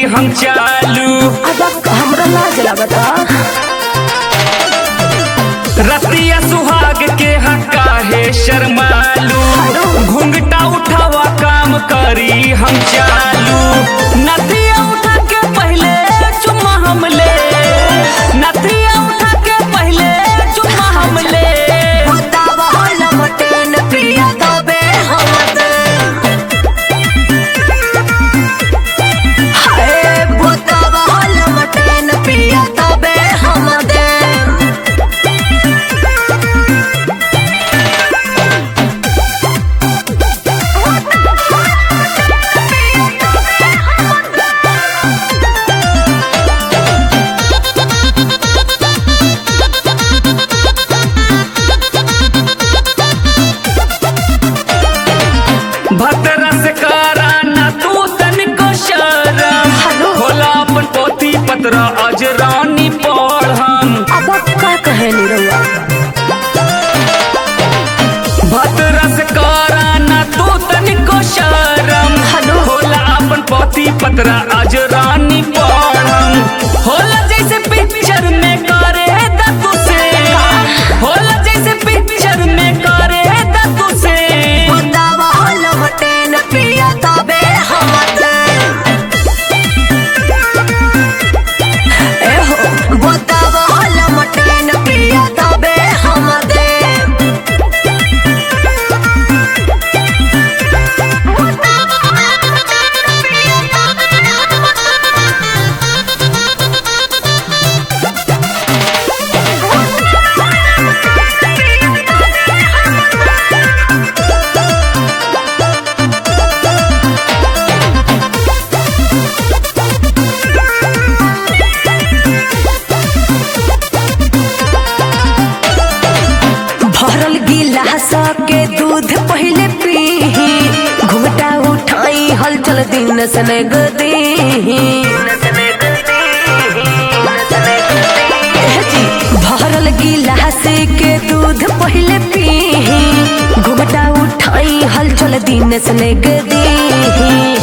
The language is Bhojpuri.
हम चालू अब हमरा लाज लगता रतिया सुहाग के हक्का है शर्मालू घुंघटा उठावा काम करी हम चालू नदिया उठा के पहले चुम्मा हम ले नदिया उठा के पहले चुम्मा हम ले बतावा होला मटन प्रिया तबे हम दे हाय बतावा होला मटन प्रिया तबे हम दे भद्रा से करा ना तू तनिको शरम हेलो। खोला अपन पोथी पत्र अजरानी पढ़ हम अब का कहे निरहुआ भद्रा से करा ना तू तनिको शरम हेलो। खोला अपन पोथी पत्र अजरानी पढ़ हम होला जैसे पिक्चर में करे दतु से होला जैसे पिक्चर में करे दतु से बतावा होला मटन प्रिया तबे हम दे एहो बतावा होला मटन प्रिया तबे हम दे भरल गिलास के दूध पहले पीही घूटा उठाई हलचल दिन सने गदी भरल गिलास के दूध पहले पीही घूटा उठाई हलचल दिन सने गदी